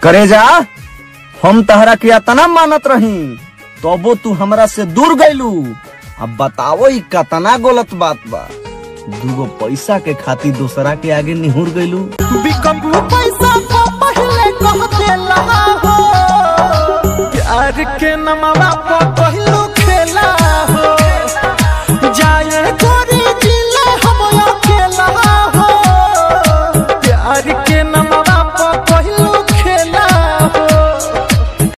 करे जा हम तहरा के अतना मानत रही तबो तू हमरा से दूर गइलू अब बताओ ई कतना गलत बात बा दूगो पैसा के खातिर दूसरा के आगे निहुर गइलू बिकबू पैसा को पहले कह देला हो प्यार के नमवा पर